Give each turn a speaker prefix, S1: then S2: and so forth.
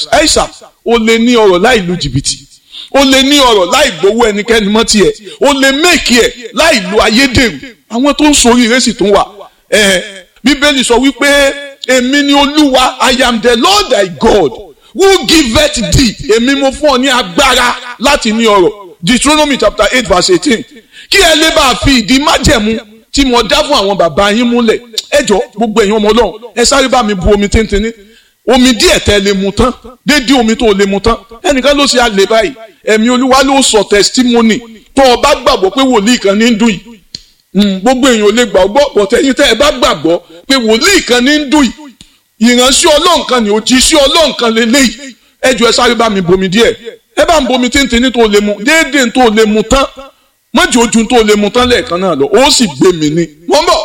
S1: Christ aisha o lè ní ọrọ̀ láì lu jìbìtì o lè ní ọrọ̀ láì gbowó ẹnikẹ́ni mọ́ tiẹ̀ o lè méèkì ẹ̀ láì lo ayédèrú àwọn tó ń sori ìrẹsì tó ń wà ẹ̀ bíbélì sọ wípé èmi ni olúwa i am the lord thy god who giveth thee èmi mo fún ọ ní agbára láti ní ọrọ̀ deuteronomy chapter eight verse eighteen kí ẹ lè bá a fi ìdí májẹ̀mú tí mo dá fún àwọn bàbá yín múlẹ̀ ẹ jọ gbogbo ẹ̀yin ọmọ ọlọ́run ẹ sáré bá mi bu omi tíntìní omi díẹ̀ tẹ́ lè mu tán déédéé omi tó lè mu tán ẹnìkan ló ṣe àlè báyìí ẹ̀mí olúwa ló sọ testimony tó o bá gbàgbọ́ pé wòlíì kan ní ń dùn yìí gbogbo èèyàn ò lè gbàgbọ́ bọ̀tẹ́yìn tẹ́ ẹ bá gbàgbọ́ pé wòlíì kan ní ń dùn yìí ìránṣẹ́ ọlọ́run kan ní òjíṣẹ́ ọlọ́run kan lélẹ́yìí ẹ jọ ẹ sáré bá mi bomi díẹ̀ ẹ bá ń bomi tíntìní tó lè mu déédéé tó lè mu tán mọ́jì ojú tó lè mu tán lẹ́ẹ̀kan náà lọ ó sì gbé mi ní wọ́n bọ̀